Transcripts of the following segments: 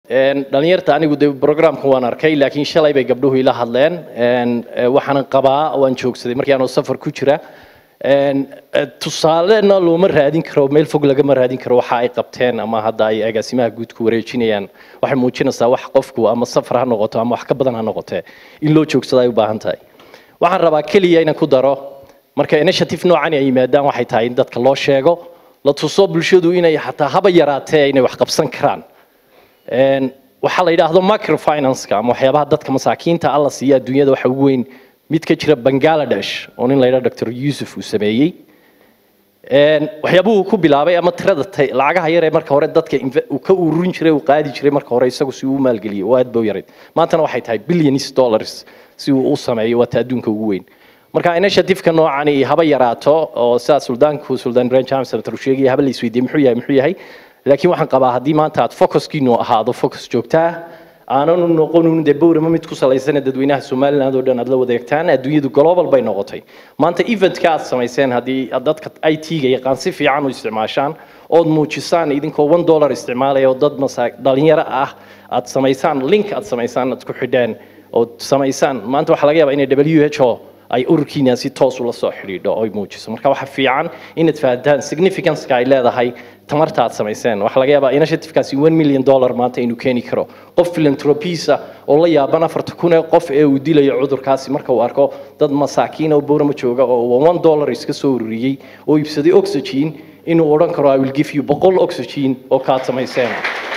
dhalinyarta anigu de programka waan arkay laakiin shalay bay gabdhuhu ila hadleen waxaanan qabaa waan joogsaday markii aanoo safar ku jira tusaalena looma raadin karo meel fog lagama raadin karo waxa ay qabteen ama hadda ay agaasimaha guud ku wareejinayaan waxay muujinaysaa wax qofku ama safar ha noqoto ama wax ka badan ha noqotee in loo joogsado ay u baahan tahay waxaan rabaa keliya inaan ku daro marka initiative noocan ay yimaadaan waxay tahay in dadka loo sheego la tuso bulshadu inay xataa haba yaraatee inay wax qabsan karaan waxaa la yidhaahdo microfinance-ka ama waxyaabaha dadka masaakiinta alla siiya adduunyada waxa ugu weyn mid ka jira bangladesh oo nin la yidhaha dr yusuf uu sameeyey waxyaabuhu ku bilaabay ama tirada lacagaha yar ee marka hore dadka uu ka ururin jiray uu qaadi jiray marka hore isagu si uu u maalgeliyey oo aad ba u yarayd maantana waxay tahay billions dollars si uu u sameeyo waata adduunka ugu weyn marka initiative-ka noocani haba yaraato oo sidaa suldaanku suldaan ibrahim james uu sheegaya haba la isweydiiyey muxuu yahay muxuu yahay laakiin waxaan qabaa haddii maanta aad focuskiinu ahaado focus joogtaa aananu noqonin dee bowrama mid ku salaysana dadweynaha somaliland oo dhan aad la wadeegtaan adduunyadu global bay noqotay maanta eventka aad samayseen haddii aad dadka i t-ga yaqaan si fiican u isticmaashaan ood muujisaan idinkoo one dollar isticmaalaya oo dad masaa dhalinyaro ah aad samaysaan link aad samaysaan aad ku xidheen ood samaysaan maanta waxaa laga yaabaa inay w h o ay ururkiina si toos ula soo xidhiidho oo ay muujiso marka waxaa fiican inaad fahantaan significance-ka ay leedahay tamarta aad samayseen waxaa laga yaabaa initiative-kaasi one million dollar maanta inuu keeni karo qof philanthropisa oo la yaaban afarta kun ee qof ee uu dilayo cudurkaasi marka uu arko dad masaakiin oo boorama jooga oo one dollar iska soo ururiyey oo iibsaday oxygen inuu odhan karo i will give you boqol oxygen oo kaad samayseen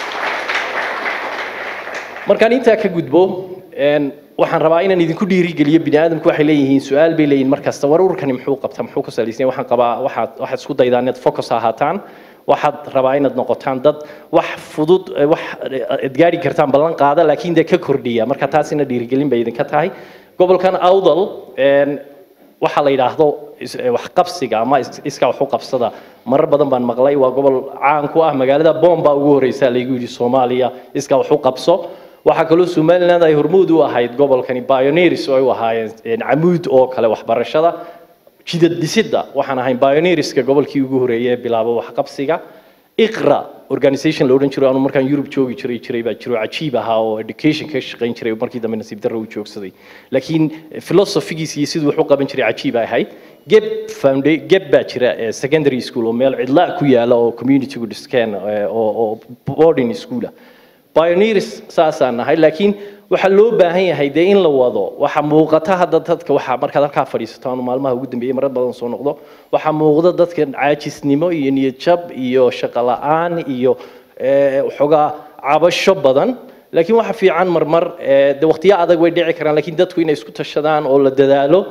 markaan intaa ka gudbo waxaan rabaa inaan idinku dhiirigeliyo bini aadamku waxay leeyihiin su-aal bay leeyihin mar kasta war ururkani muxuu qabtaa muxuu ku salaysan waxaan qabaa waxaad waxaad isku daydaan inaad focus ahaataan waxaad rabaa inaad noqotaan dad wax fudud wax ad gaari kartaan ballan qaada laakiin dee ka kordhiya marka taasina dhiirigelin bay idinka tahay gobolkan awdal waxaa la yidhaahdo waxqabsiga ama iska wax u qabsada marar badan baan maqlay waa gobol caan ku ah magaalada bomba ugu horeysa laygu yidhi soomaaliya iska wax u qabso waxaa kaloo somaliland ay hormuud u ahayd gobolkani pioneers oo ay u ahaayeen camuud oo kale waxbarashada jidad dhisidda waxaan ahayn pioneerska gobolkii ugu horeeyay ee bilaabo waxqabsiga iqra organization la odhan jiro anu markaan yurub joogi jiray jiray baa jiro cajiib ahaa oo education ka shaqayn jiray markii dambe nasiib darro uu joogsaday laakiin philosophigiis iyo siduu wax u qaban jiray cajiib ay ahayd geb founda geb baa jira secondary school oo meel cidla ku yaala oo communitygu dhiskeen oo boarding schoola pioneers saasaan nahay laakiin waxaa loo baahan yahay dee in la wado waxa muuqata hadda dadka waxaa markaad halkaa fadhiisato aanu maalmaha ugu dambeeyey marar badan soo noqdo waxaa muuqda dadka caajisnimo iyo niyad jab iyo shaqo la-aan iyo waxoogaa cabasho badan laakiin waxa fiican marmar de waqtiyo adag way dhici karaan laakiin dadku inay isku tashadaan oo la dadaalo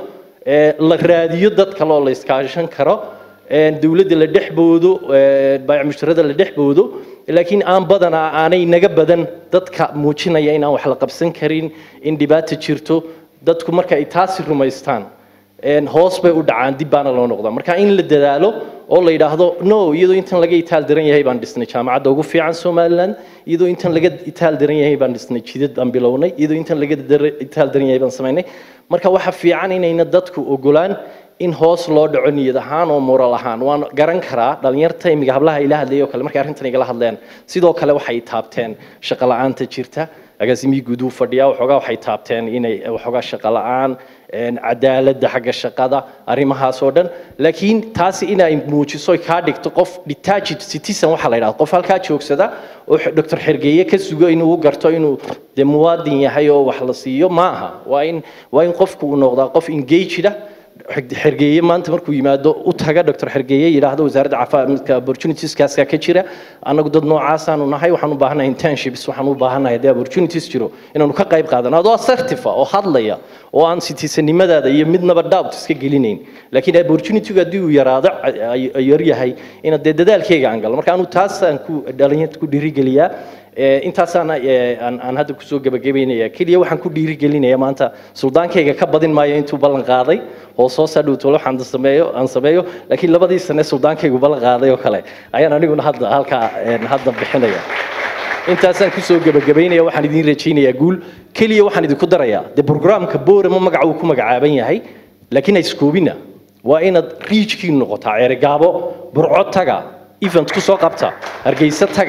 la raadiyo dad kale oo la iskaashan karo dowladda la dhex boodo baayac mushtarada la dhex boodo laakiin aan badanaa aanay naga badan dadka muujinaya in aan wax la qabsan karin in dhibaato jirto dadku marka ay taasi rumaystaan hoos bay u dhacaan dib baana loo noqdaa marka in la dadaalo oo la yidhaahdo no iyadoo intan laga itaal daran yahay baan dhisnay jaamacadda ugu fiican somaliland iyadoo intan laga itaal daran yahay baan dhisnay jidad aan bilownay iyadoo intan laga itaal daran yahay baan samaynay marka waxa fiican inayna dadku ogolaan in hoos loo dhaco niyad ahaan oo moral ahaan waan garan karaa dhalinyarta imiga hablaha ila hadlayay oo kale markay arrintan igala hadleen sidoo kale waxay taabteen shaqo la-aanta jirta agaasimihii guud uu fadhiyaa waxoogaa waxay taabteen inay waxoogaa shaqo la-aan cadaaladda xagga shaqada arrimahaas oo dhan laakiin taasi inay muujiso kaa dhigto qof detached citizen waxaa la yidhahda qof halkaa joogsada oo doctor xergeeye ka sugo inuu u garto inuu de muwaadin yahay oo wax la siiyo ma aha waa in waa in qofku uu noqdaa qof engaged ah xergeeye maanta markuu yimaado u taga doctor xergeeye yidhaahdo wasaaradda caafimaadka opportunitieskaasa ka jira annagu dad noocaasaanu nahay waxaan u baahanahay internships waxaan u baahanahay haddii opportunities jiro inaanu ka qayb qaadano adoo assertive oo hadlaya oo aan citizenimadaada iyo midnaba doubt iska gelinayn laakiin opportunitygu haddii uu yaraado yar yahay inaad dee dadaalkeyga aan galo marka anu taasaan ku dhalinyarta ku dhiirigeliyaa intaasaan aan hadda kusoo gebagabeynaya keliya waxaan ku dhiirigelinaya maanta suldaankayga ka badin maayo intuu ballan qaaday oo soo sadhowtole waxaan sameeyo aan sameeyo laakiin labadii sane suldaankaygu ballan qaaday oo kale ayaan aniguna hadda halkaa hadda bixinaya intaasaan kusoo gebagabeynaya waxaan idiin rajaynayaa guul keliya waxaan idinku darayaa dee programka boorama magaca uu ku magacaaban yahay laakiin ha iskoobina waa inaad riijkiin noqotaa ceerigaabo burco taga event ku soo qabta hargeysa taga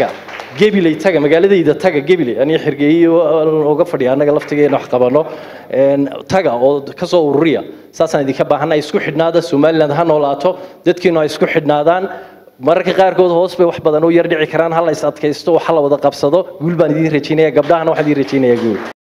gebiley taga magaaladayda taga gebiley aniga xirgeeyo uga fadhiya annaga laftigeena wax qabano taga oo kasoo ururiya saasaan idinka baahannahay isku xidhnaada somaliland ha noolaato dadkiinu ay isku xidhnaadaan mararka qaarkood hoos bay wax badan u yar dhici karaan ha la is adkaysto wax la wada qabsado guul baan idiin rajaynaya gabdhahana waxaan idiin rajaynayaa guul